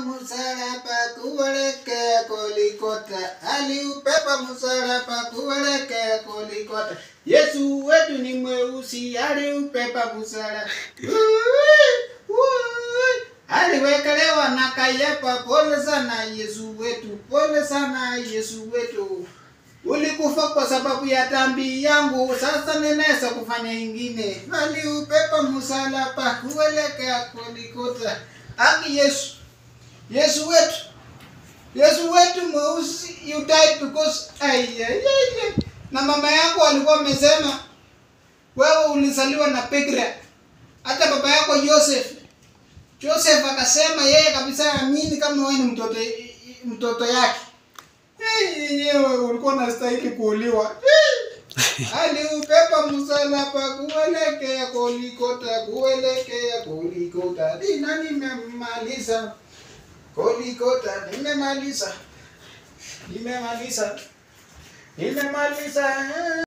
msalaba kuelekea Golgotha, aliubeba msalaba kuelekea Golgotha. Yesu wetu ni mweusi, aliubeba msalaba. Ui, ui. Aliwekelewa na Kayafa. Pole sana Yesu wetu, pole sana Yesu wetu. Ulikufa kwa sababu ya dhambi yangu, sasa ninaweza kufanya ingine. Aliubeba msalaba kuelekea Golgotha. Aki Yesu, Yesu wetu, Yesu wetu mweusi, you died because ay, ay, ay, ay. Na mama yako alikuwa amesema wewe ulizaliwa na bikira. Hata baba yako Joseph, Joseph akasema yeye kabisa amini kama wewe ni mtoto mtoto yake. Eh, yenyewe ulikuwa unastahili kuuliwa. Eh. Aliubeba msalaba kuelekea Golgotha, kuelekea Golgotha. Nina nimemaliza. Golgotha nimemaliza. Nimemaliza. Nimemaliza.